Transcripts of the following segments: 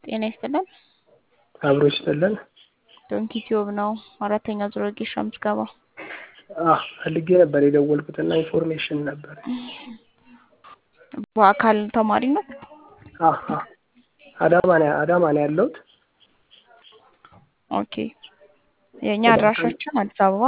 ጤና ይስጥልን። አብሮ ይስጥልን። ዶንኪ ቲዩብ ነው። አራተኛ ዙር ወጌሻ ምዝገባ አህ ፈልጌ ነበር የደወልኩትና ኢንፎርሜሽን ነበር። በአካል ተማሪ ነው። አህ አህ አዳማ ነው አዳማ ነው ያለሁት። ኦኬ የእኛ አድራሻችን አዲስ አበባ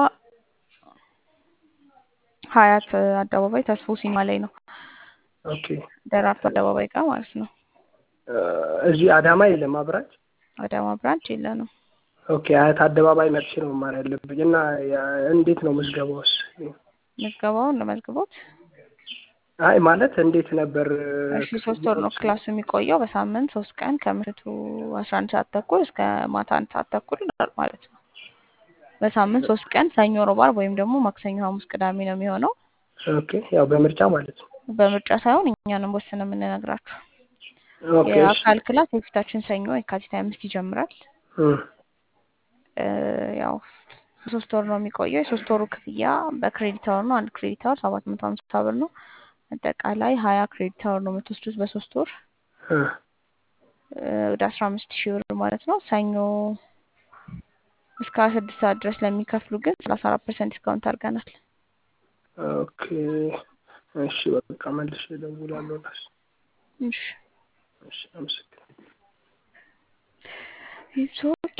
ሀያት አደባባይ ተስፎ ሲኒማ ላይ ነው። ኦኬ ደራርቱ አደባባይ ጋር ማለት ነው። እዚህ አዳማ የለም አብራች። አዳማ ብራንች የለንም። ኦኬ አያት አደባባይ መጥቼ ነው መማር ያለብኝ እና እንዴት ነው ምዝገባውስ? ምዝገባውን ለመዝግቦት አይ ማለት እንዴት ነበር? እሺ ሶስት ወር ነው ክላሱ የሚቆየው። በሳምንት ሶስት ቀን ከምሽቱ አስራ አንድ ሰዓት ተኩል እስከ ማታ አንድ ሰዓት ተኩል ማለት ነው። በሳምንት ሶስት ቀን ሰኞ፣ ሮብ፣ ዓርብ ወይም ደግሞ ማክሰኞ፣ ሐሙስ፣ ቅዳሜ ነው የሚሆነው። ኦኬ ያው በምርጫ ማለት ነው። በምርጫ ሳይሆን እኛንም ወስነ የምንነግራችሁ ኦኬ እሺ። የአካል ክላስ የፊታችን ሰኞ የካቲት ሀያ አምስት ይጀምራል። እም፣ እ፣ ያው ሶስት ወር ነው የሚቆየው። የሶስት ወሩ ክፍያ በክሬዲት አወር ነው። አንድ ክሬዲት አወር ሰባት መቶ ሀምሳ ብር ነው። አጠቃላይ ሀያ ክሬዲት አወር ነው የምትወስዱት በሶስት ወር እ፣ እ፣ ወደ አስራ አምስት ሺህ ብር ማለት ነው። ሰኞ እስከ ስድስት ሰዓት ድረስ ለሚከፍሉ ግን ሰላሳ አራት ፐርሰንት ዲስካውንት አድርገናል። ኦኬ እሺ። በቃ መልሼ እደውላለሁ። እራስ እሺ እሺ፣ አመሰግናለሁ። ይዞ